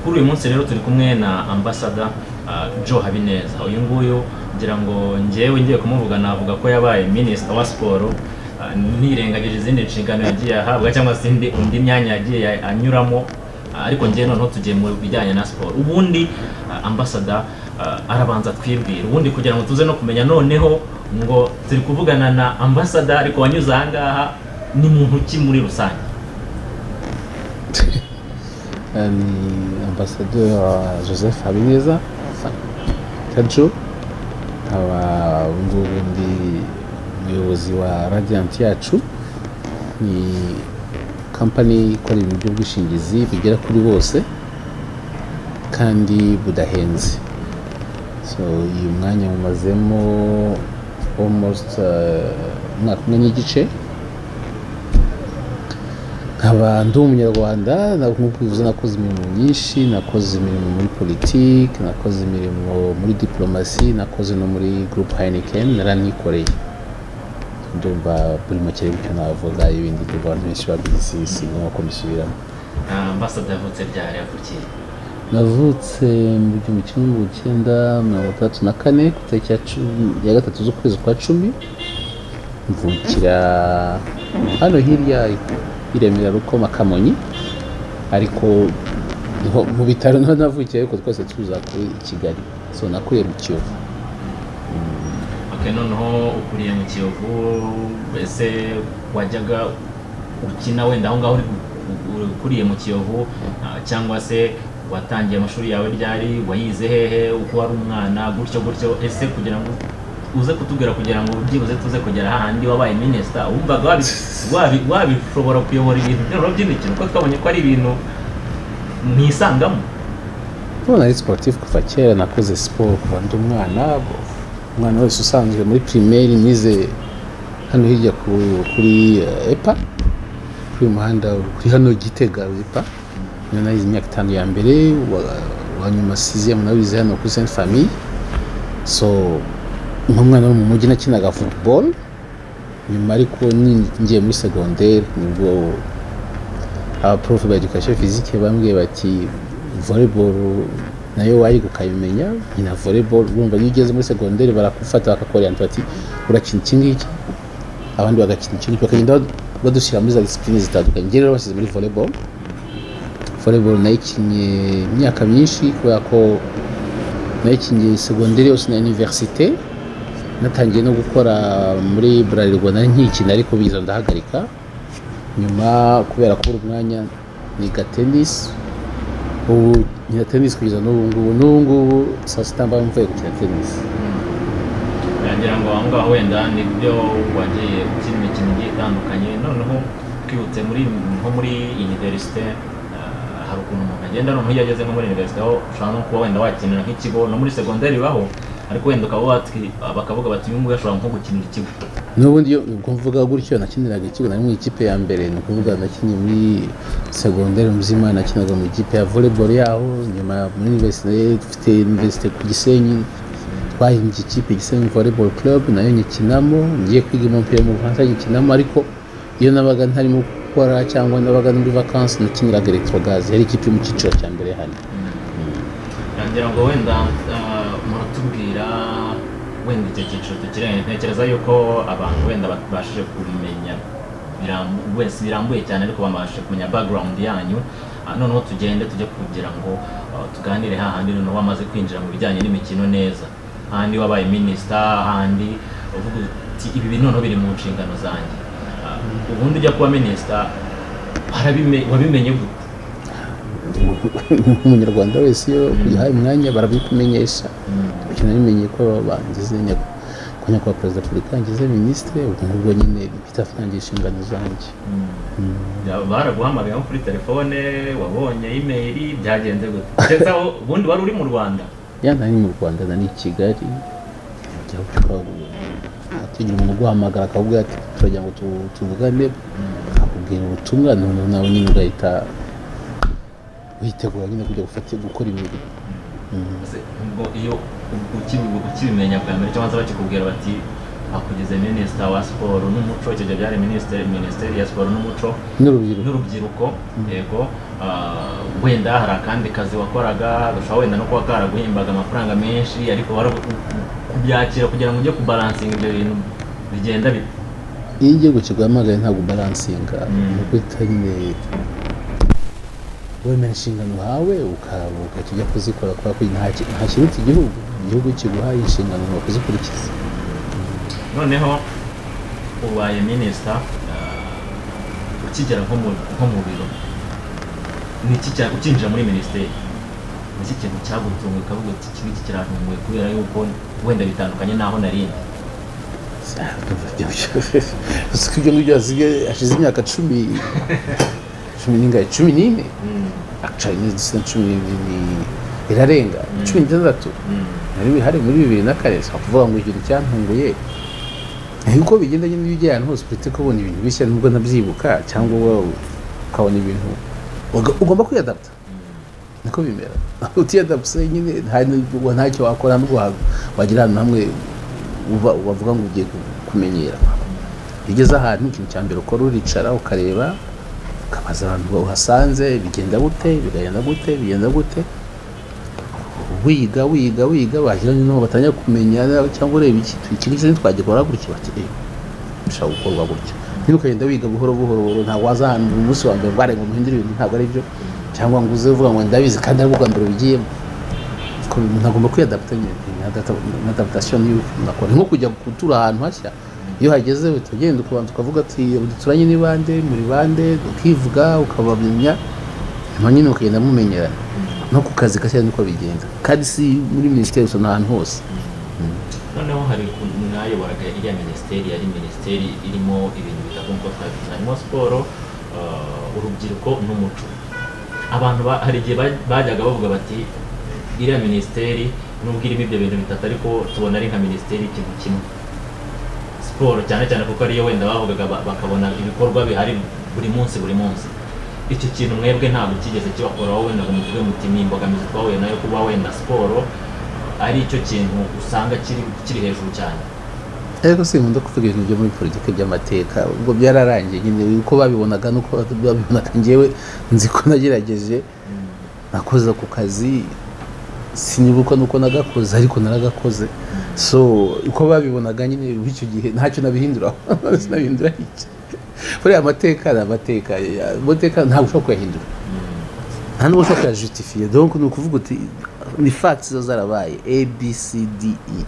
kuri uyu munsi rero turi kumwe na ambasada joe habineza uyu nguyu ngira ngo ngewe ngiye kumuvuga navuga ko yabaye minisita wa siporo nirengagije izindi nshingano yagiye ahabwa cyangwa se undi myanya yagiye anyuramo ariko ngewe noneho tugiye mu bijyanye na siporo ubundi ambasada arabanza twibwira ubundi kugira ngo tuze no kumenya noneho ngo turi kuvugana na ambasada ariko wanyuze aha ngaha ni muntu ki muri rusange ni ambasaderi joseph habineza tajo nkaba ubu ngubu ndi umuyobozi wa radiyanti yacu ni kampani ikora ibintu by'ubwishingizi bigera kuri bose kandi budahenze so uyu mwanya wumazemo almost umwaka umwe n'igice nkaba ndi umunyarwanda nk'uko bivuze nakoze imirimo myinshi nakoze imirimo muri politiki nakoze imirimo muri diporomasi nakoze no muri gurupe hayinekeni naranikoreye ndumva buri makere bityo navuga ibindi abantu benshi babizi sinuma ko mbisubiramo ambasada yavutse ryari yavukiye navutse mu gihumbi kimwe mirongo icyenda mirongo itandatu na kane ku itariki ya gatatu z'ukwezi kwa cumi mvukira hano hirya i remera rukoma kamonyi ariko mu bitaro niho navukiye ariko twese tuza kuri kigali so nakuye mu kiyovu noneho ukuriye mu kiyovu mbese wajyaga ukina wenda aho ngaho ukuriye mu kiyovu cyangwa se watangiye amashuri yawe ryari wayize hehe uko wari umwana gutyo gutyo ese kugira ngo uze kutubwira kugira ngo byibuze tuze kugera hahandi wabaye minisita wumvaga wabishobora kuyobora ibintu by'imikino kuko twabonye ko ari ibintu mwisangamo ndabona ari siporutifu kuva kera nakoze siporo kuva ndi umwana umwana wese usanzwe muri pirimeri nize hano hirya kuri epa kuri uyu muhanda kuri hano gitega epa niyo nayize imyaka itanu ya mbere wa nyuma siziyemu nawize hano kuri senti famiye so nk'umwana wo mu mujyi nakinaga futuboro nyuma ariko ngiye muri segonderi nibwo abaporofe ba edukasiyo fizike bambwiye bati voleboro nayo wayiga ukayimenya nyina volleyball urumva iyo ugeze muri segonderi barakufata bakakorera bati urakina iki ngiki abandi bagakina iki ngiki bakagenda badushyira muri za disipurine zitandukanye njye rero bashyize muri volleyball volleyball nayikinnye imyaka myinshi kubera ko nayikinnye segonderi yose na iniverisite natangiye no gukora muri burarirwa na nkikina ariko biza ndahagarika nyuma kubera kubura umwanya niga tenisi ubu nkina tenisi kugeza n'ubu ngubu n'ubu ngubu saa sita mba mvuye gukina tenisi ngira ngo aho ngaho wenda nibyo wagiye ukina imikino igiye itandukanye noneho twibutse muri nko muri iniverisite hari ukuntu umuntu agenda noneho iyo ageze nko muri iniverisite aho ushobora no kuba wenda wakinira nk'ikigo no muri segonderi baho ariko wenda ukaba bakavuga bati uyu nguyu ashobora nko gukinira ikigo n'ubundi iyo mvuga gutyo nakiniraga ikigo nari mu ikipe ya mbere ni ukuvuga nakinnye muri segonderi muzima nakinaga mu ikipe ya volleyball yaho nyuma muri iniverisite dufite iniverisite ku gisenyi twahimbye ikipe gisenyi volleyball club nayo nyikinamo ngiye kwiga umupira mu bufaransa nyikinamo ariko iyo nabaga ntarimo gukora cyangwa nabaga muri vakansi nakiniraga electrogazi yari ikipe mu cyiciro cya mbere hano ngira ngo wenda muratubwira wenda icyo cyiciro tukirenganya ntekereza yuko abantu wenda babashije kumenya wese birambuye cyane ariko bamabashije kumenya background yanyu noneho tugende tujye kugira ngo tuganire hahandi noneho bamaze kwinjira mu bijyanye n'imikino neza hahandi wabaye minisita hahandi uvuga uti ibi bintu noneho biri mu nshingano zanjye ubundi ujya kuba minisita wabimenye gute umunyarwanda wese iyo uhaye umwanya barabikumenyesha namenye ko bangize ko nyakubahwa perezida wa repubulika yangize minisitiri ubwo ngubwo nyine mpita atangiye inshingano zanjye baraguhamagaye nko kuri telefone wabonye imeri byagenze gute ubundi wari uri mu rwanda ya nari mu rwanda nari i kigali tugira umuntu uguhamagara akavuga ati turagira ngo tuvugane akubwira ubutumwa noneho nawe nyine ugahita witegura nyine kujya gufata gukora imirimo ubwo iyo ukibimenya bwa mbere cyangwa se bakikubwira bati bakugeze minisita wa siporo n'umuco icyo gihe byari minisiteri ya siporo n'umuco n'urubyiruko n'urubyiruko yego wenda hari akandi kazi wakoraga gashobora wenda no kuba karaguhembaga amafaranga menshi ariko wari kubyakira kugira ngo ujye kubaransinga ibyo bintu bigenda bite iyo igihugu kiguhamagaye ntabwo ubaransinga ni uguhita nyine wemera inshingano uhawe ukaruhuka tujya kuzikora kubera ko nta ki- nta kiruta igihugu igihugu kiguhaye inshingano ugomba kuzikurikiza noneho ubaye minisita ah, ukigera nko mu- nko mu biro ni iki cya- ukinjira muri minisiteri ni iki kintu cyagutunguye ukavuga uti iki ngiki kirantunguye kubera yuko wenda bitandukanye n'aho narindi gusa ko ibyo ngibyo hasigaye hashize imyaka cumi cumi n'ingahe cumi n'ine Mm, acanye dusina cumi n'ibiri ni- irarenga cumi n'itandatu mm, nari bihari muri bibiri na kane si ukuvuga ngo ikintu cyantunguye ni uko bigendanye n'ibijya ahantu hose uretse kubona ibintu bishya nubwo nabyibuka cyangwa wowe ukabona ibintu uga- ugomba kwiyadapta niko bimera utiyadapse nyine nta- nta- ntacyo wakora nubwo wa- wagera ahantu hamwe uba wavuga ngo ugiye ku- kumenyera iyo ugeze ahantu ikintu cya mbere ukora uricara ukareba ukabaza abantu uhasanze bigenda gute bigenda gute bigenda gute wiga wiga wiga bagiranye n'uwo batangira kumenya cyangwa ureba iki iki ngiki ntitwagikora gutya bati "Eh, bishobora gukorwa gutya niba ukagenda wiga buhoro buhoro buhoro ntabwo waza ahantu umunsi wa mbere ngo ngo muhindure ibintu ntabwo ari byo cyangwa ngo uze uvuga ngo ndabizi kandi ari bwo bwa mbere ubigiyemo Ko umuntu agomba kwiyadapta nyine ni adapta- ni adaptation y'uko umuntu akora. Ni nko kujya gutura ahantu hashya iyo hageze uhita ugenda ukabanza ukavuga ati duturanye ni bande muri bande ukivuga ukabamenya nyuma nyine mukagenda mumenyerana no ku kazi gashya niko bigenda kandi si muri minisiteri gusa ni ahantu hose noneho hari ukuntu mwayoboraga iriya minisiteri yari minisiteri irimo ibintu bitakunzwe twabivuze harimo siporo ah, urubyiruko n'umuco abantu ba- hari igihe baj- bajyaga bavuga bati iriya minisiteri nubwo irimo ibyo bintu bitatu ariko tubona ari nka minisiteri y'ikintu kimwe siporo cyane cyane kuko ariyo wenda bavugaga ba- bakabona ibikorwa bihari buri munsi buri munsi icyo kintu mwebwe ntabwo kigeze kibakoraho wenda ngo muvuge muti ni imbogamizi twahuye nayo kuba wenda siporo ari cyo kintu usanga kiri kiri hejuru cyane ariko si nkunda kuvuga ibintu byo muri politiki by'amateka ubwo byararangiye nyine uko babibonaga nuko babibonaga njyewe nzi ko nagerageje nakoze ku kazi sinibuka nuko nagakoze ariko naragakoze so uko babibonaga nyine b'icyo gihe ntacyo nabihinduraho sinabihindura iki buriya amateka ni amateka amateka ntabwo ushobora kuyahindura nta nubwo ushobora kuyajusitifiye donc ni ukuvuga uti ni facts zo zarabaye a b c d e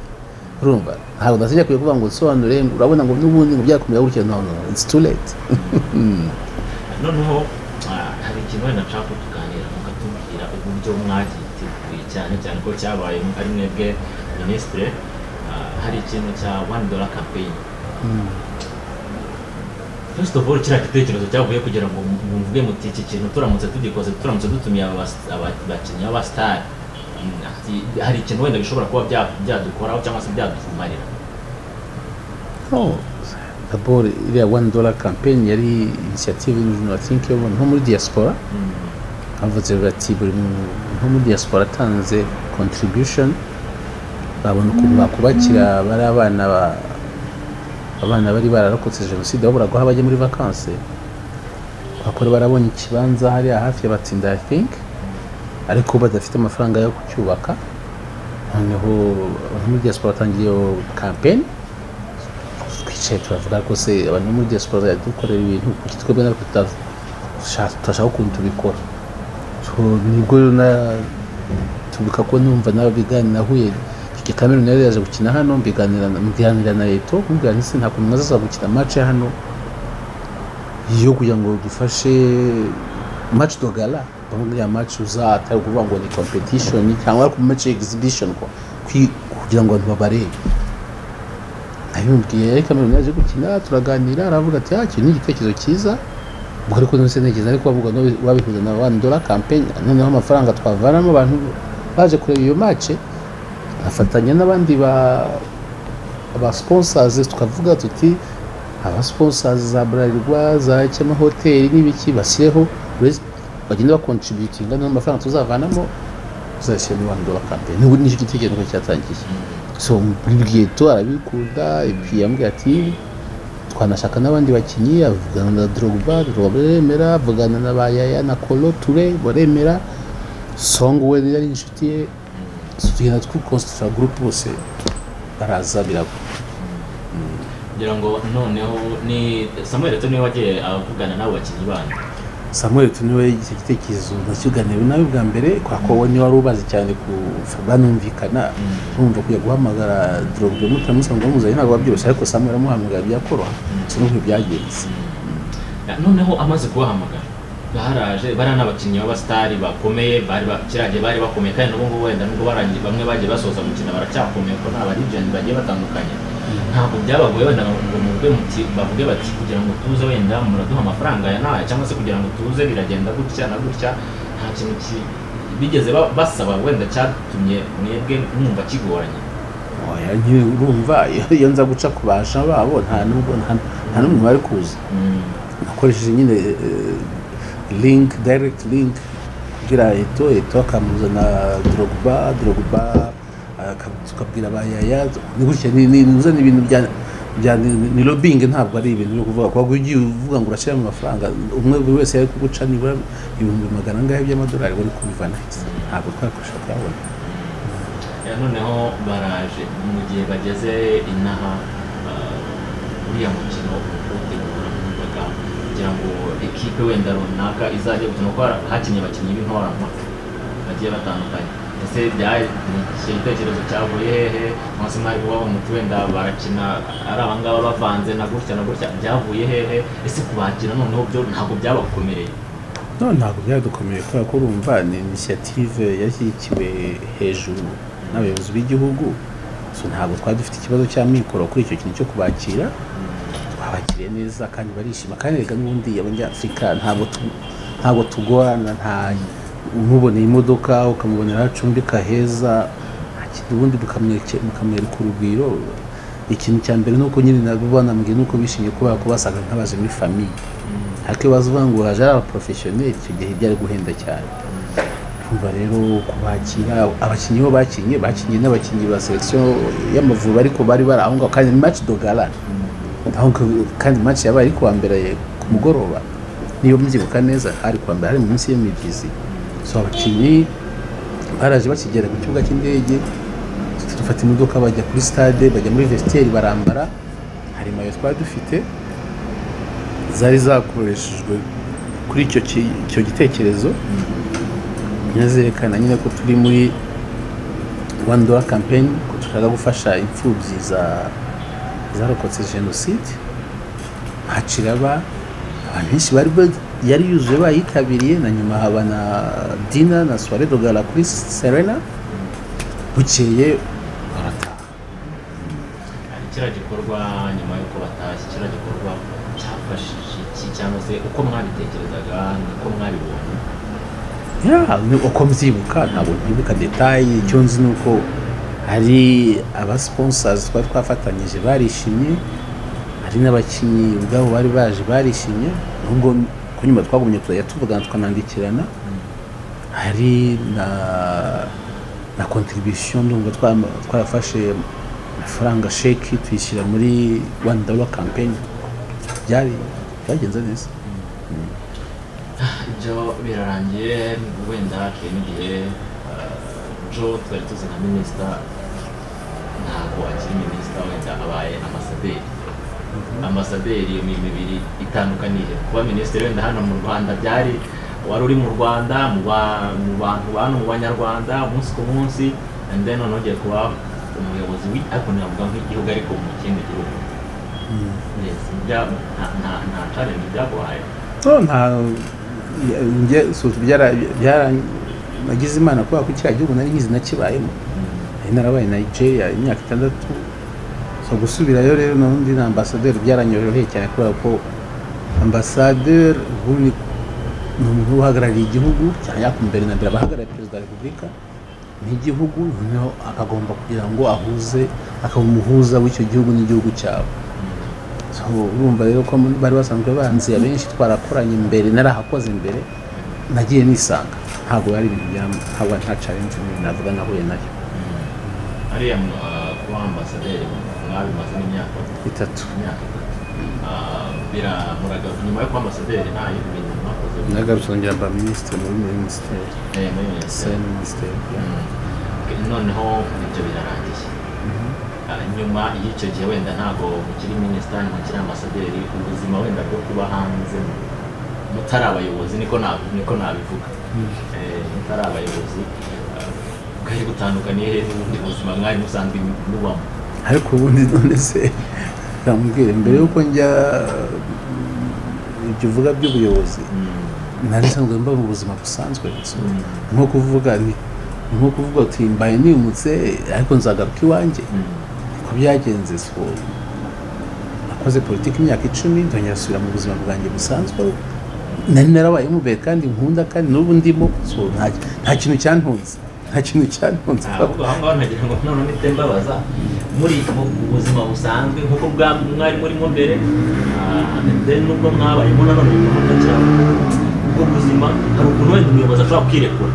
urumva ntabwo natajya kwiye kuvuga ngo nsobanure ngo urabona ngo n'ubundi ngo byakomera gutya no no it's too late noneho ah, hari ikintu wenda nshaka ko tuganira mukatubwira uburyo mwagiteguye cyane cyane ko cyabaye ari mwebwe minisitire ah, hari ikintu cya one dollar campaign first of all kiriya gitekerezo cyavuye kugira ngo mu- muvuge muti iki kintu turamutse tugikoze turamutse dutumiye aba bas- aba- abakinnyi b'abasitari Mm, ati, hari ikintu wenda bishobora kuba bya- byadukoraho cyangwa se byadufumarira Oh, d'abord iriya one dollar campaign yari initiative y'ubuzima think yo nko muri diaspora havutse bati buri mu- nko muri diaspora atanze contribution babona ukuntu bakubakira bari abana ba- abana bari bararokotse jenoside babura guha bajya muri vakanse bakora barabonye ikibanza hariya hafi ya batsinda i think ariko badafite amafaranga yo kucyubaka noneho abantu muri diaspora batangiye iyo campaign twicaye turavuga rwose abantu bo muri diaspora dukorera ibintu kuki twebwe natwe tutashaka tutashaka ukuntu tubikora So, nibwo rero na- tubuka ko numva nawe biganira nahuye Kiki Cameroon yari yaje gukina hano mbiganira mbiganira na Leto mubwira nti nta kuntu mwazaza gukina match hano yo kugira ngo dufashe match de gala bamubwira match uzatari kuvuga ngo ni competition cyangwa ku match exhibition kwa kwi- kugira ngo abantu babarebe abimubwiye ariko Cameroon yaje gukina turaganira aravuga ati ah iki ni igitekerezo cyiza ubwo ariko none se ntekereza ariko bavuga ngo wabihuza na one dollar campaign noneho amafaranga twavanamo abantu baje kureba iyo match afatanya n'abandi ba ba sponsors tukavuga tuti aba sponsors za Bralirwa za Cyama Hotel n'ibiki basireho buri- bagenda bakontributinga n'amafaranga tuzavanamo tuzashyira muri one dollar campaign n'ubu nicyo gitekerezo cyatangiye so mbibwiye tu arabikunda ipi yambwiye ati twanashaka n'abandi bakinnyi avugana na Drogba Drogba baremera avugana na ba Yaya na Kolo Touré baremera Song we yari inshuti ye tugenda twukonsitirira gurupe bose baraza biragwa ngira ngo noneho ni samuel eto niwe wagiye avugana n'abo bakinnyi bandi samuel tuniwe icyo gitekerezo nakiganiwe nawe bwa mbere kwa kowe niwe wari ubazi cyane ku banumvikana urumva kujya guhamagara drogbe mutamusanga bamuzanye ntabwo babyoroshye ariko samuel amuhamagara byakoroha sinumva byagenze noneho amaze kubahamagara baharaje bariya ni abakinnyi b'abasitari bakomeye bari ba- kiriya gihe bari bakomeye kandi n'ubu ngubu wenda nubwo barangiye bamwe bagiye basoza umukino baracyakomeye kuko ni abarijenti bagiye batandukanye ntabwo byabagoye wenda ngo muvuge muti bavuge bati kugira ngo tuze wenda muraduha amafaranga aya n'aya cyangwa se kugira ngo tuze biragenda gutya na gutya nta kintu ki- bigeze ba- basaba wenda cyatumye mwebwe mwumva kigoranye oya nyine urumva iyo- iyo nza guca ku baja babo nta nubwo nta- nta n'umwe bari kuza nakoresheje nyine eh, eh, link direct link kugira eto eto akamuzana drogba drogba aka- tukabwira ba yaya ni gutya ni- ni- nibuze ni ibintu bya bya- ni- ni lobbying ntabwo ari ibintu byo kuvuga kuko ugiye uvuga ngo urashyiramo amafaranga umwe buri wese yari kuguca nibura ibihumbi magana angahe by'amadolari wari kubivana ntabwo twakoresha kuyabona Ya, noneho baraje mu gihe bageze inaha ah, uriya mukino utegura kuvuga kugira ngo ekipe wenda runaka izajya gukina kuko har- hakinnye abakinnyi b'intoranwa bagiye batandukanye ese bya- ni icyo gitekerezo cyavuye hehe munsi mwari kuba muti wenda barakina ari abangaba bavanze na gutya na gutya byavuye hehe ese kubakira noneho byo ntabwo byabakomereye no ntabwo byadukomeye kubera ko urumva ni inisiyative yashyigikiwe hejuru n'abayobozi b'igihugu so ntabwo twari dufite ikibazo cy'amikoro kuri icyo kintu cyo kubakira twabakiriye neza kandi barishima kandi reka n'ubundi abanyafurika ntabwo tu- ntabwo tugorana nta umuboneye imodoka ukamubonera aho acumbika heza nta kintu, ubundi mukamweke- mukamwereka urugwiro ikintu cya mbere ni uko nyine nabo banambwiye ni uko bishimiye kuba kubasaga nk'abaje muri famiye ariko iyo bavuga ngo haje ari abaporofeshoneri icyo gihe byari guhenda cyane urumva rero kubakira abakinnyi bo bakinnye bakinnye n'abakinnyi ba selekisiyo y'amavubi ariko bari bari aho ngaho kandi ni maci dogara aho ngaho- kandi maci yabaye ari kuwa mbere ku mugoroba niba mbyibuka neza ari kuwa mbere hari mu minsi y'imibyizi so abakinnyi baraje bakigera ku kibuga cy'indege dufata imodoka bajya kuri stade bajya muri vesiteri barambara hari mayo twari dufite zari zakoreshejwe kuri icyo ki- icyo gitekerezo nyazerekana nyine ko turi muri one dollar campaign ko dushaka gufasha imfubyi za- zarokotse jenoside haciraba abantu benshi bari ba- yari yuzuye bayitabiriye na nyuma haba na dina na soire dogara kuri serena bukeye barataha Hari kiriya gikorwa nyuma y'uko batashye kiriya gikorwa cyafashije iki cyangwa se uko mwabitekerezaga niko mwabibonye Ya, ni uko mbyibuka ntabwo nkibuka detaye icyo nzi ni uko hari abasponsazi twari twafatanyije barishimye hari n'abakinnyi ubwabo bari baje barishimye nubwo ku nyuma twagumye tuzajya tuvugana tukanandikirana hari na na contribution ndumva twa- twarafashe amafaranga sheki tuyishyira muri one dollar campaign byari byagenze neza ibyo birarangiye wenda hari n'igihe eh, jo twari tuzi nka minisita ntabwo akiri minisita wenda abaye amasaderi amasaderi ni imibiri itandukaniye kuba minisitiri wenda hano mu rwanda byari wari uri mu rwanda mu ba- mu bantu bantu mu banyarwanda umunsi ku munsi and then noneho ugiye kuba umuyobozi wi- ariko ntiyavuga nk'igihugu ariko mu kindi gihugu Yes, bya- nta- nta- nta challenge byaguhaye no nta njye byara byara nagize imana kubera ko kiriya gihugu nari nkizi nakibayemo nari narabaye nigeria imyaka itandatu so gusubirayo rero n'undi na ambasaderi byaranyoroheye cyane kubera ko ambasaderi ubundi ni umuntu uba uhagarariye igihugu cyane yaka mbere na mbere aba ahagarariye perezida wa repubulika n'igihugu noneho akagomba kugira ngo ahuze akaba umuhuza w'icyo gihugu n'igihugu cyabo So, urumva rero ko muri- bari basanzwe banzi abenshi twarakoranye imbere narahakoze imbere nagiye nisanga ntabwo yari ibintu bya ntabwo nta challenge nini navuga nahuye nayo ariya mu- ah, kuba ambasaderi mwabimazemo imyaka itatu imyaka itatu Ah, biramuragaruka nyuma yo kuba ambasaderi nta yindi bintu mwakoze nagarutse nongera mba minisitiri muri minisiteri Eh, muri saya minisiteri minisiteri Mm. noneho ibyo birarangiye Ah, nyuma y'icyo gihe wenda ntabwo mukiri minisitari mukiri ambasaderi ubuzima wenda bwo kuba hanze mutari abayobozi niko na- niko nabivuga Eh, mutari abayobozi ah, bwari butandukaniye he n'ubundi buzima mwari musanzwe mubamo ariko ubundi none se namubwire mbere y'uko njya ibyo uvuga by'ubuyobozi Mm. nari nsanzwe mba mu buzima busanzwe gusa Mm. nko kuvuga nti nko kuvuga uti mbaye nimutse ariko nzagaruka iwanjye Mm. ko byagenze so nakoze politiki imyaka icumi ndongera gusubira mu buzima bwanjye busanzwe nari narabaye mubere kandi nkunda kandi n'ubu ndimo so nta- nta kintu cyantunze nta kintu cyantunze ahubwo aho ngaho nagira ngo none mpite mbabaza muri mu buzima busanzwe nk'uko bwa mwari murimo mbere ah, then nubwo mwabayemo nanone bikomata cyane ubwo buzima hari ukuntu wenda umuyobozi ashobora kwirekura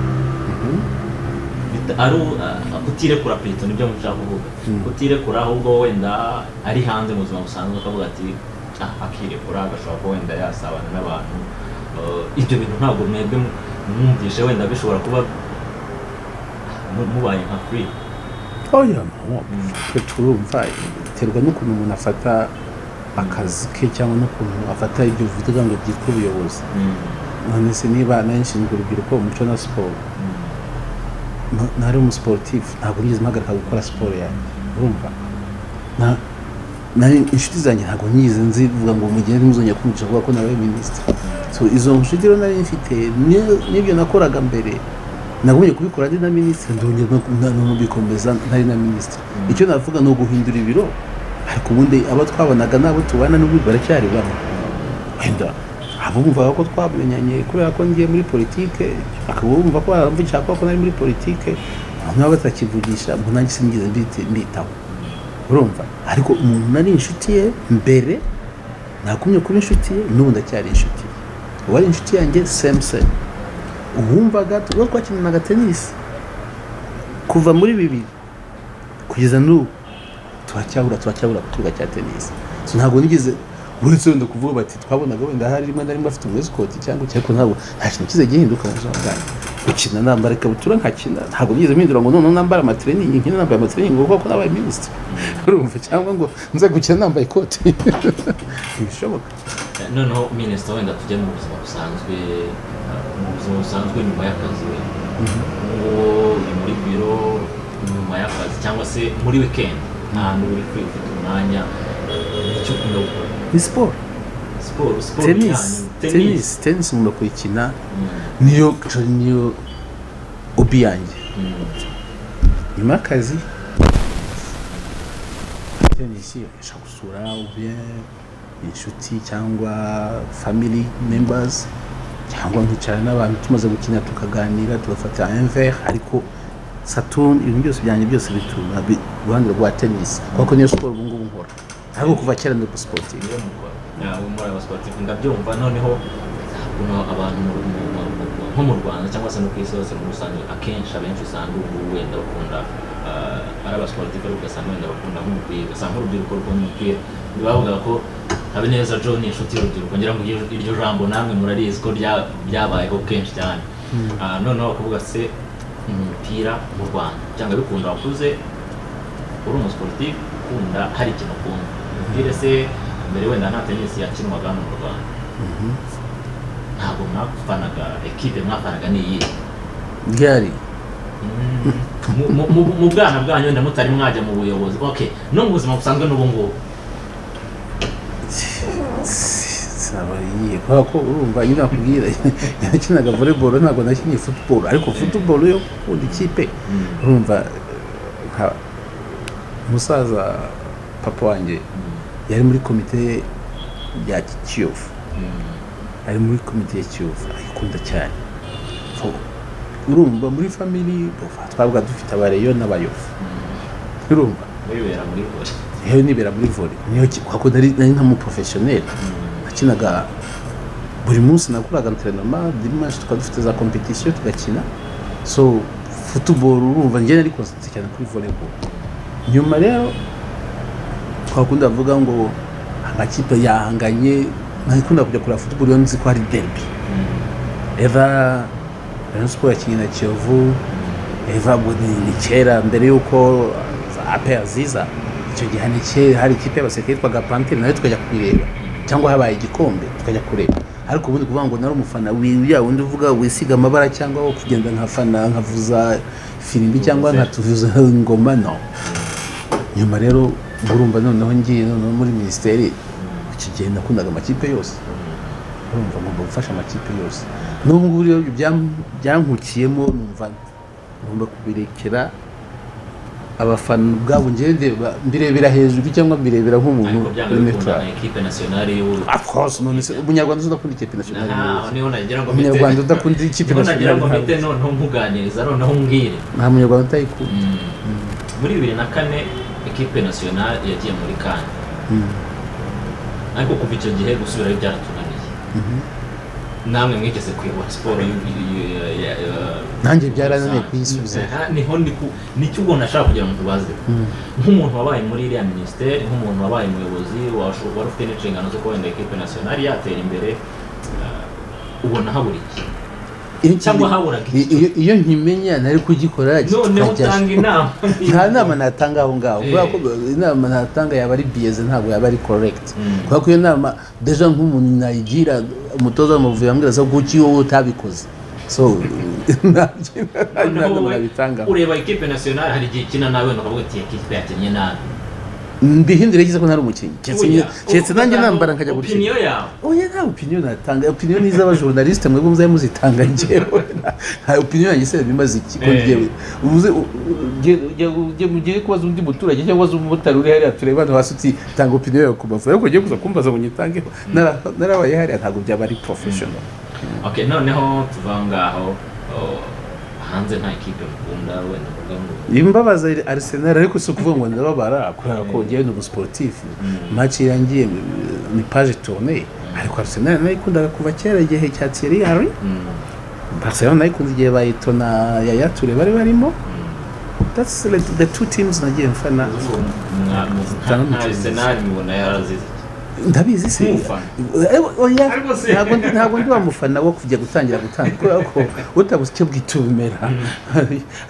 Bita- ari u- ah, kutirekura pito nibyo mushaka kuvuga Mm. kutirekura ahubwo wenda ari hanze mu buzima busanzwe akavuga ati "Ah, akirekura agashobora kuba wenda yasabana n'abantu Eh, ibyo bintu ntabwo mwebwe mu- mwumvishe wenda bishobora kuba mu- mubaye nka free oya no twe turumva biterwa n'ukuntu umuntu afata akazi ke cyangwa n'ukuntu afata ibyo uvuga ngo byitwa ubuyobozi none se niba nari nshinzwe urubyiruko umuco na siporo na- nari umusiporutifu ntabwo nigeze mpagarika gukora siporo yanjye urumva Na- nari inshuti zanjye ntabwo nigeze nzivuga ngo mugende ntuzongera kumvisha kuvuga ko nabaye minisitiri so izo nshuti rero nari mfite ni- n'ibyo nakoraga mbere nagumye kubikora ndi na minisitiri ndongera no- na- no bikomeza ntari na minisitiri icyo navuga ni uguhindura ibiro ariko ubundi abo twabonaga n'abo tubana n'ubu baracyari bamwe wenda abumvaga ko twamenyanye kubera ko ngiye muri politike akaba bumva ko baramvugisha kubera ko nari muri politike nabo batakivugisha mu nanjye sinigeze mbiti- mbitaho urumva ariko umuntu nari inshuti ye mbere nakumye kuba inshuti ye n'ubu ndacyari inshuti ye uwari inshuti yanjye same same uwumvaga tuba twakinanaga tenisi kuva muri bibiri kugeza n'ubu turacyahura turacyahura ku kibuga cya tenisi So ntabwo nigeze uretse wenda kuvuga bati twabonaga wenda hari rimwe na rimwe afite umwesikoti cyangwa iki ariko ntabwo nta kintu kize gihinduka mu buzima bwanjye gukina nambara ikabutura nkakina ntabwo nigeze mpindura ngo none nambara amatiriningi nkine nambaye amatiriningi ngo kuko nabaye minisitiri urumva cyangwa ngo nze gukina nambaye ikoti ntibishoboka noneho minisita wenda tujya mu buzima busanzwe uh, mu buzima busanzwe nyuma y'akazi we uwo uri muri biro nyuma y'akazi cyangwa se muri weekend ahantu uri free ufite umwanya uh, icyo ukunda gukora ni siporo siporo siporo ni tenisi yanyu. tenisi tenisi nkunda kuyikina Mm, niyo niyo obi yanjye mm, nyuma y'akazi tenisi ushobora gusura ubwe inshuti cyangwa family members cyangwa nkicara n'abantu tumaze gukina tukaganira tugafata enver ariko saturn ibintu byose byanjye byose bituma bi- uruhande rwa tenisi kuko niyo siporo ubu ngubu nkora ariko kuva kera ndi sportive niyo mukora Ah, ubu muri aba sportif ndabyumva noneho ukuntu abantu mu- mu- mu- mu- nko mu rwanda cyangwa se no ku isi hose muri rusange akenshi abenshi usanga ubu wenda bakunda ah, ari abasportif ariko ugasanga wenda bakunda nk'umupira ugasanga urubyiruko rukunda umupira ntibavuga ko habineza john ni inshuti y'urubyiruko ngira ngo iryo- iryo jambo namwe murarizi ko rya- ryabayeho kenshi cyane Ah, noneho bakavuga se umupira mu rwanda cyangwa bikunda wakuze uri umusiporutifu ukunda hari ikintu ukunda umupira se mbere wenda nta tenisi yakinwaga hano mu rwanda ntabwo mwafanaga ekipe mwafanaga n'iyihe ryari Mu- mu- mu- mu bwana bwanyu wenda mutari mwajya mu buyobozi okay no mu buzima busanzwe n'ubu ngubu saba yiye kubera ko urumva nyine nakubwira nakinaga volleyball ntabwo nakinnye football ariko football yo gukunda ikipe urumva eh, nka umusaza papa wanjye yari muri komite ya kiyovu ari muri komite ya kiyovu ayikunda cyane So, urumva muri family twabaga dufite abareyo n'abayovu urumva wibera muri kure yewe nibera muri volley niyo ki- kuko nari nari nkamuprofesiyoneri nakinaga buri munsi nakoraga entrenoma dimanche tukaba dufite za competition tugakina so football urumva njye nari concentré cyane kuri volleyball nyuma rero twakunda bavuga ngo amakipe yahanganye ntakunda kujya kureba futuboro iyo nzi ko hari derbi eva rayon siporo yakinnye na kiyovu eva ni ni kera mbere y'uko apeya ziza icyo gihe ni kera hari ikipe y'abasirikare yitwaga panteri nayo tukajya kuyireba cyangwa habaye igikombe tukajya kureba ariko ubundi kuvuga ngo nari umufana wiriya wundi uvuga wisiga amabara cyangwa wo kugenda nkafana nkavuza firimbi cyangwa nkatuvuza ingoma no nyuma rero urumva noneho ngiye noneho muri minisiteri iki gihe nakundaga amakipe yose urumva ngomba gufasha amakipe yose n'ubu ngubu rero byam- byankukiyemo numva ngomba kubirekera abafana ubwabo njyewe ndeba- mbirebera hejuru cyangwa mbirebera nk'umuntu ariko byanga uri bikunda neutrali. na ekipe nasiyonari y'uburundi Of course, none se umunyarwanda udakunda ikipe nationale Aha, niho nagira ngo mpite- umunyarwanda udakunda ikipe niho nagira ngo mpite nationale noneho muganiriza noneho mbwire nta munyarwanda utayikunda muri bibiri na kane ekipe nasiyonari yagiye muri kane ariko kuva icyo gihe gusubirayo byaratunaniye namwe mwigeze kuyobora siporo y'u- ya- ya- ya- Nanjye byarananiye kuyisubiza. Aha, niho ndi ku nicyo ubwo nashaka kugira ngo ubaze nk'umuntu wabaye muri iriya minisiteri nk'umuntu wabaye umuyobozi washo- wari ufite n'inshingano zo kuba wenda ekipe nasiyonari yatera imbere eh, ubona habura iki Iyo- Cyangwa haburaga i- iyo iyo nkimenya nari kugikora noneho kikajya- utanga inama nta nama natanga aho ngaho Eh. kubera ko inama natanga yaba ari biyeze ntabwo yaba ari correct Mm. kubera ko iyo nama deja nk'umuntu nayigira umutoza w'amavubi yambwira so kuki wowe utabikoze so ntabyo nta Noneho nama wowe nabitangaho ureba ekipe nasiyonari hari igihe ikina nawe wenda ukavuga ati ekipe yakinnye nabi mbihindure yize ko ntari umukinnyi keretse Oya, njye- keretse ubwo nanjye ntabwo nambara nkajya gukina opinion yawe oya nta opinion natanga opinion ni iz'abajournaliste mwebwe muzajya muzitanga ngewe nta opinion yanjye se bimaze iki ko Eh. ngewe ubuze u- u- ujye- ujye- ujye- ujye kubaza undi muturage cyangwa se umumotari uri hariya tureba hano hasi uti tanga opinion yawe ku mavubi ariko ugiye kuza kumbaza ngo nyitangeho Nara- narabaye hariya ntabwo byaba ari professional okay noneho tuva ngaho oh, hanze nta ekipe mukunda wenda mvuga ngo imbabaza ari- arsenal ariko si ukuvuga ngo ndababara kubera ko ngewe ni umusiporutifu match irangiye ni page tournée ariko arsenal nayikundaga kuva kera igihe cya Thierry Henry mm, Barcelona nayikunze igihe bayito na Yaya Toure bari barimo that's the, the two teams nagiye mfana mwa- Tanga mu- nta umucuruzi. arsenal mubona yarazize ndabizi se Umufana. Eh, oya Ariko se- ntabwo ndi- ntabwo ndi wa mufana wo kujya gutangira gutanga kubera ko utabuze icyo bwita ubimera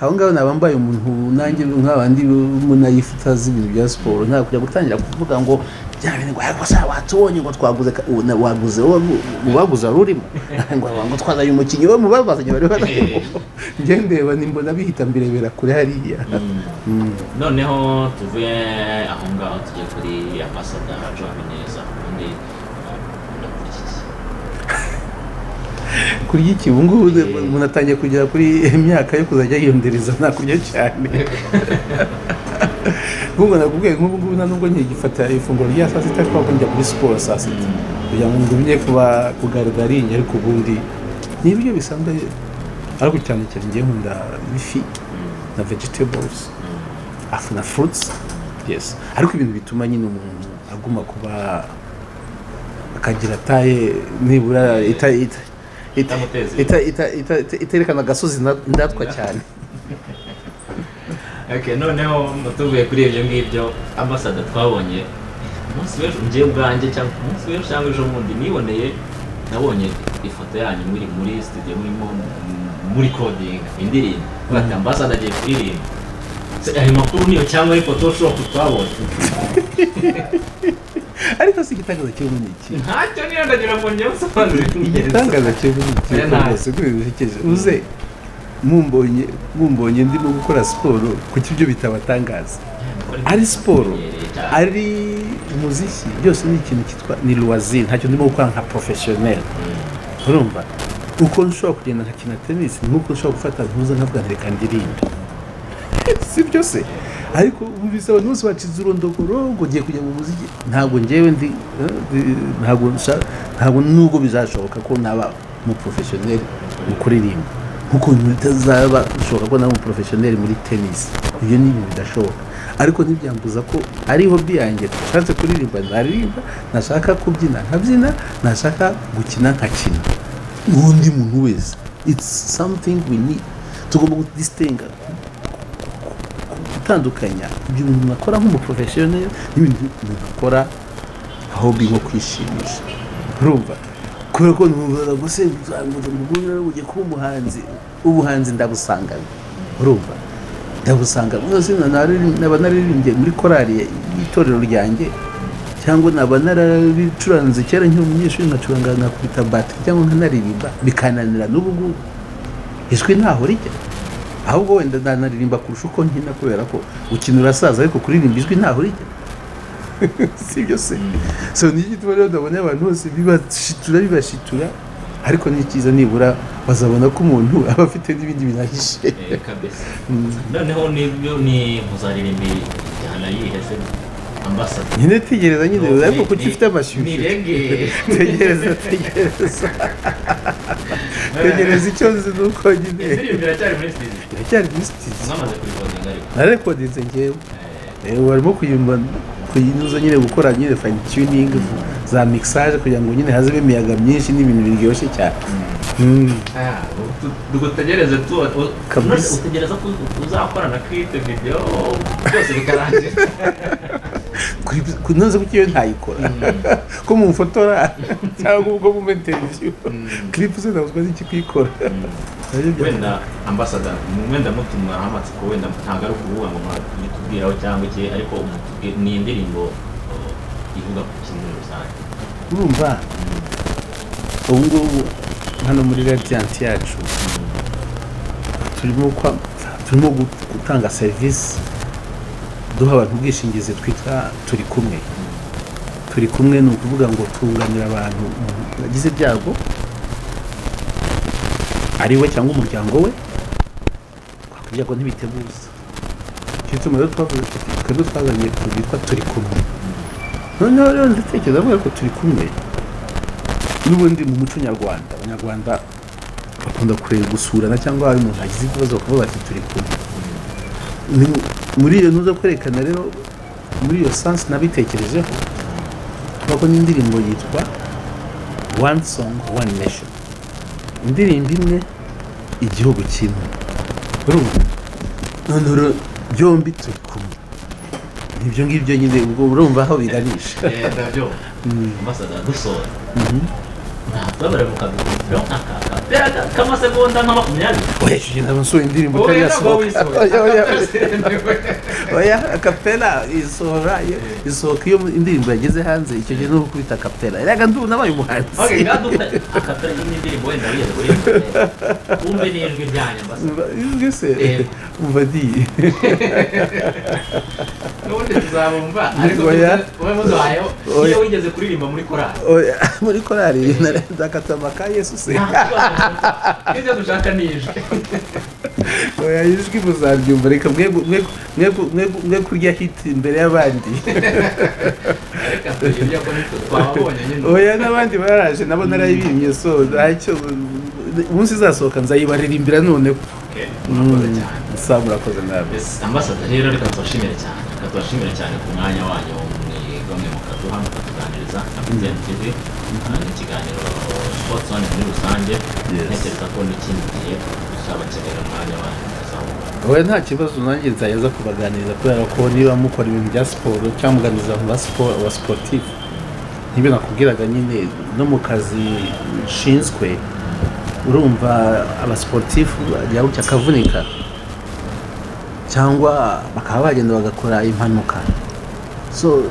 aho ngaho naba mbaye umuntu nanjye nk'abandi munayifuta z'ibintu bya siporo nta kujya gutangira kuvuga ngo bya bintu ngo ariko se watubonye ngo twaguze ka- ubu na- waguze wowe mu baguze wari urimo ngo wagira ngo twazanye umukinnyi we mu babazanye bari barimo njye ndeba nimbona bihita mbirebera kure hariya noneho tuvuye aho ngaho tujye kuri ambasada joa bineza ubundi ndakurikiki kurya iki ubu ngubu umuntu atangiye kugera kuri imyaka yo kuzajya yiyondereza nta kurya cyane ubwo nakubwiye nk'ubu ngubu nta nubwo nkigifata ifunguro rya saa sita kuko njya muri siporo saa sita kugira ngo ngumye kuba kugaragarinye ariko ubundi ni ibiryo bisanzwe ariko cyane cyane ngewe nkunda ifi na vegetables afu na fruits yes ariko ibintu bituma nyine umuntu aguma kuba akagira taye nibura ita ita ita- Itamuteza ita- ita- ita- ita- iterekana agasozi nda- ndatwa cyane okay noneho tuvuye kuri ibyo ngibyo ambasada twabonye umunsi w'ejo njyewe ubwanjye cyangwa ku munsi w'ejo cyangwa ejo bundi niboneye nabonye ifoto yanyu muri muri studio murimo muri codinga indirimbo bati ambasada agiye kuririmba Se, ayo makuru niyo cyangwa ari photoshop twabonye ariko si igitangaza kirimo ni iki ntacyo niyo ndagira ngo njyewe nsobanure igitangaza kirimo ni iki Oya, ntayo. rwose kuri bihekeje uze mumbonye mumbonye ndimo gukora siporo kuki ibyo bitabatangaza ari siporo ari umuziki byose ni ikintu cyitwa ni loisir ntacyo ndimo gukora nka professionnel urumva uko nshobora kugenda nkakina tenisi nk'uko nshobora gufata ntuza nkavuga nti reka ndirimbe si byo se ariko ubu bisaba n'umunsi wacize urondogoro ngo ugiye kujya mu muziki ntabwo ngewe ndi eh, ndi- ntabwo nsha- ntabwo nubwo bizashoboka ko naba mu porofeshoneri mu kuririmba nk'uko bitazaba bishoboka ko naba mu porofeshoneri muri tenisi ibyo ni ibintu bidashoboka ariko ntibyambuza ko ari hobi yanjye nashatse kuririmba naririmba nashaka kubyina nkabyina nashaka gukina nkakina n'undi muntu wese it's something we need tugomba kudistenga gutandukanya ibyo umuntu akora nk'umuporofeshoneri n'ibintu umuntu akora ahubwo nko kwishimisha urumva kubera ko numvaga gusa uzamura umugore ujye kuba umuhanzi ubuhanzi ndabusangana urumva ndabusanga mwese naba naririmbye muri korari y'itorero ryanjye cyangwa naba narabicuranze kera nkiri umunyeshuri nkacuranga nkakubita batiri cyangwa nkanaririmba bikananira n'ubu ngubu ijwi ntaho rijya ahubwo wenda nanaririmba kurusha uko nkina kubera ko ukina urasaza ariko kuririmba ijwi ntaho rijya si ibyo se so ni iki tuba rero ndabona abantu bose bibashitura bibashitura ariko ni cyiza nibura bazabona ko umuntu aba afite n'ibindi bintu ahishe Eh, kabisa noneho nibyo ni muzaririmba injyana yihe se ambasada nyine tegereza nyine Ni- ariko kuko ni- ufite amashyushyu ni reggae. tegereza tegereza tegereza icyo nzi ni uko nyine indirimbo iracyari muri studio iracyari muri sitizi mwamaze kuyikodinga ariko narekodinze ngewe Eh, Eh, barimo kuyimba kuyinuza nyine gukora nyine fine tuning za mixage kugira ngo nyine hazemo imiyaga myinshi n'ibintu biryoshye cyane Mm. ah, tu- dutegereze tu u- Kabisa. none utegereza ko uzakorana kite video byose bikarangira Kuri- kunoza kuko iyo ntayikora ko mumufotora cyangwa ubwo mu interview clip se ntabwo nzi kuyikora Nabyo bya- wenda ambasada wenda mutuma amatsiko wenda ntabwo ari ukuvuga ngo mwatubwiraho cyangwa iki ariko umutubwi- ni indirimbo uh, ivuga ku kintu muri rusange urumva ubu ngubu hano muri radiyanti yacu turimo kwa- turimo gu- gutanga serivisi duha abantu ubwishingizi twita turi kumwe turi kumwe ni ukuvuga ngo tunganira abantu umuntu yagize ibyago ari we cyangwa umuryango we twakubwira ngo ntibiteguza icyo gituma rero twavuze tuti twebwe twazanye utuntu bitwa turi kumwe noneho rero ndatekereza avuga ko turi kumwe n'ubundi mu muco nyarwanda abanyarwanda bakunda kureba gusurana cyangwa hari umuntu agize ikibazo bakavuga bati turi kumwe Ni- muri iyo ntuza kwerekana rero muri iyo sansi nabitekerejeho kuko n'indirimbo yitwa one song one nation indirimbo imwe igihugu kimwe urumva noneho rero byombi turi kumwe ibyo ngibyo nyine ubwo urumva aho birarisha ndabyo ambasada dusoza ntabwo mu kadukubitiro nk'akamasegonda nka makumyabiri oya icyo gihe ntabwo nsohoye indirimbo wowe itari ntabwo yasohoka oya oya oya. wisohoye oya akapera isohora iyo- isohoka iyo indirimbo yageze hanze icyo gihe ni ukubita akapera erega ndumva nabaye umuhanzi Okay, ngaduka akatari n'indirimbo wenda wiyerwe wiyerwe. Wumve n'ijwi ryanyu ambasada. Umva, ijwi se Eh. umva diye N'ubundi tuzabumva ariko Oya. wowe muduhayeho Oya. iyo wigeze kuririmba muri korali. Oya, muri korari ndakata amaka yesu se Nta kibazo dushaka. Ibyo dushaka ni ijwi. oya ijwi muzaryumva reka mwe mwe- mwe mwe- mwe kurya hiti imbere y'abandi Reka tuyibye ko nitwe twababonye nyine. oya n'abandi baraje nabo narayibimye so ntacyo umunsi izasohoka nzayibaririmbira noneho Okay, murakoze cyane. saa murakoze nabi Yes, ambasada rero reka tubashimire cyane reka tubashimire cyane ku mwanya wanyu muri bamwe mukaduha mukatuganiriza na Vision TV Ah, ni ikiganiro sports one muri rusange Yes. ntekereza ko n'ikindi gihe tuzabakenera umwanya wanyu mukazawubona wowe nta kibazo nanjye nzayaza kubaganiriza kubera ko niba mukora ibintu bya siporo cyangwa muganiriza abantu ba siporo aba siporutifu nibyo nakubwiraga nyine no mu kazi nshinzwe urumva abasiporutifu yabuke akavunika cyangwa bakaba bagenda bagakora impanuka so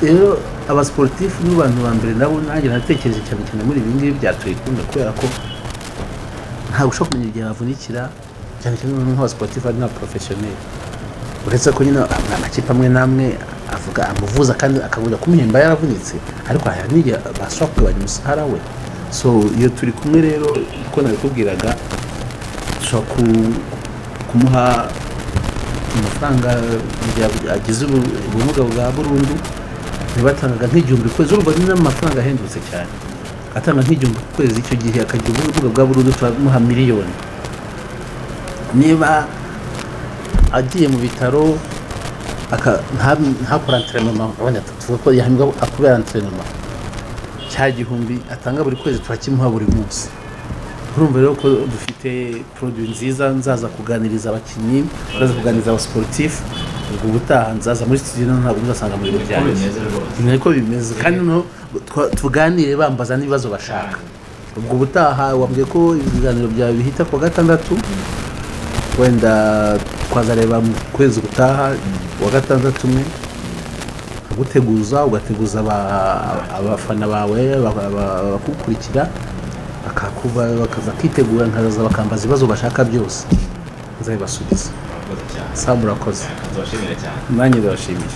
rero abasiporutifu ni abantu ba mbere nabo nanjye natekereje cyane cyane muri ibi ngibi bya turi kumwe kubera ko ntabwo ushobora kumenya igihe bavunikira cyane cyane noneho nk'abasiporutifu ari n'abaporofeshoneri uretse ko nyine amakipe amwe n'amwe avuga amuvuza kandi akabura kumuhemba yaravunitse ariko hari n'igihe bashobora kugabanya umushahara we so iyo turi kumwe rero uko nabikubwiraga dushobora ku- kumuha amafaranga igihe agize ubu- ubumuga bwa burundu ntibatangaga nk'igihumbi ku kwezi urumva ni n'amafaranga ahendutse cyane atanga nk'igihumbi ku kwezi icyo gihe akagira ubumuga bwa burundu turamuha miliyoni niba agiye mu bitaro aka- nta- ntakore anterinoma wenda tuvuga ko yahembwa akubera anterinoma cya gihumbi atanga buri kwezi turakimuha buri munsi urumva rero ko dufite poroduwi nziza nzaza kuganiriza abakinnyi nzaza kuganiriza abasiporutifu ubwo ubutaha nzaza muri studio noneho ntabwo muzasanga muri ibintu byari bimeze bimeze rwose ni niko bimeze kandi noneho twa- tuganire bambaza n'ibibazo bashaka ubwo ubutaha wambwiye ko ibiganiro byawe bihita ku wa gatandatu wenda twazareba mu kwezi gutaha uwa gatandatu umwe uguteguza ugateguza aba- abafana bawe aba- aba- abagukurikira bakakuba bakaza bakitegura nkaza bakambaza ibibazo bashaka byose nzabibasubiza murakoze cyane saa murakoze tubashimire cyane nanjye ndabashimiye